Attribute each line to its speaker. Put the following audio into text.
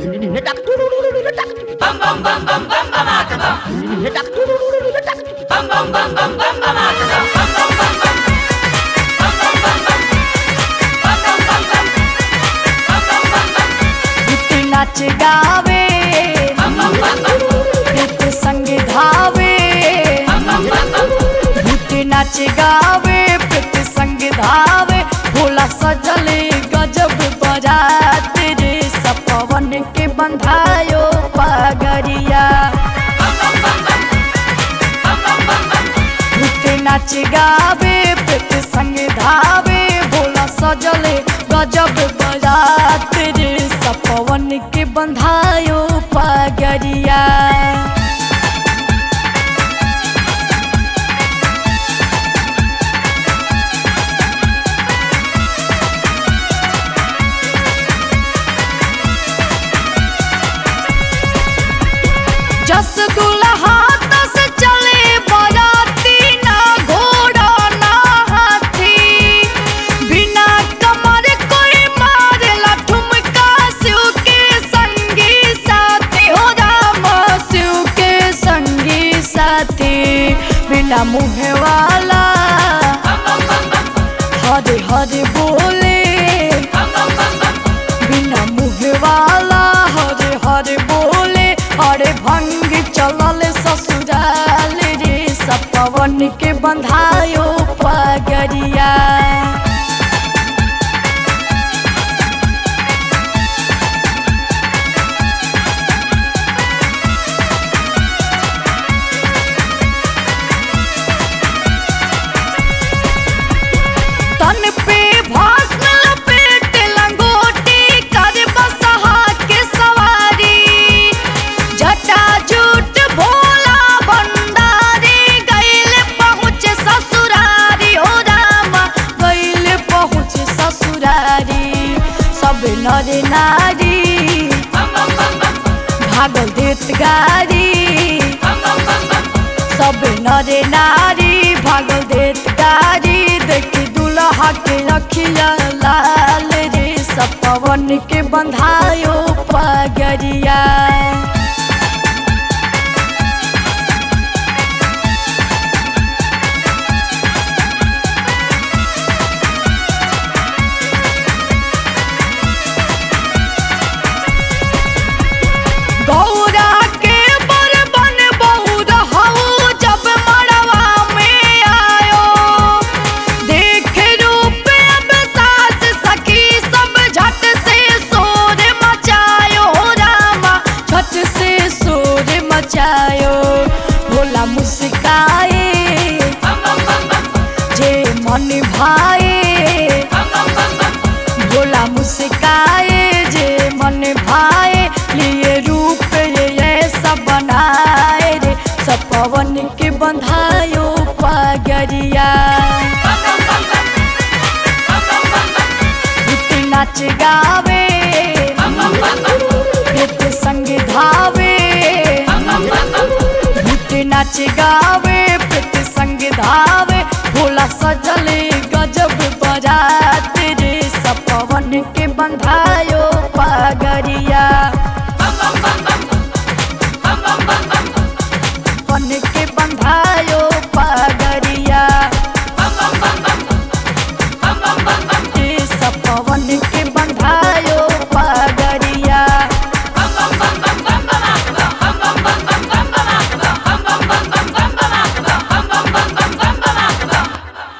Speaker 1: गीत नाच गावे गीत संग धावे गीत नाच गावे गीत संग धावे भोला सजले गजब बजात रे सपवन के बंधायो पगरिया गीत नाच गावे गीत संग धावे भोला सजले गजब बजात रे सपवन के बंधायो पगरिया जस दुल्हा तस चले बराती ना घोड़ा ना हाथी बिना कमर कोई मारेला ठुमका शिव के संगी साथी हो राम शिव के संगी साथी बिना मुँह वाला हरे हरे बोले बिना मुँह वाला हरे हरे बोले अरे भंग चलल ससुराल रे सपवन के बंधायो पगरिया तन पे भस्म लपेट लंगोटी कर बसहा के सवारी जटा जूट भोला भंडारी गैल पहुँच ससुरारी हो रामा गैल पहुँच ससुरारी सब नर नारी भागल देत गारी सब नर नारी भागल देत गारी देखी दुल्हा के अखिया लाल रे सब पवन के बंधायो पगरिया गौरा के बर बन बहु रहू जब मड़वा में आयो देख रूप अब सास सखी सब झट से शोर मचायो रामा झट से शोर मचायो भोला मुस्काए जे मन भाए भोला मुस्काए जे मन भाए लिए रूप ये ऐसा बनाए रे सब पवन के बंधायो पगरिया गीत नाच गावे गीत संग धावे गीत नाच गावे गीत संग धावे भोला सजले गजब बजात रे सब पवन के बंधायो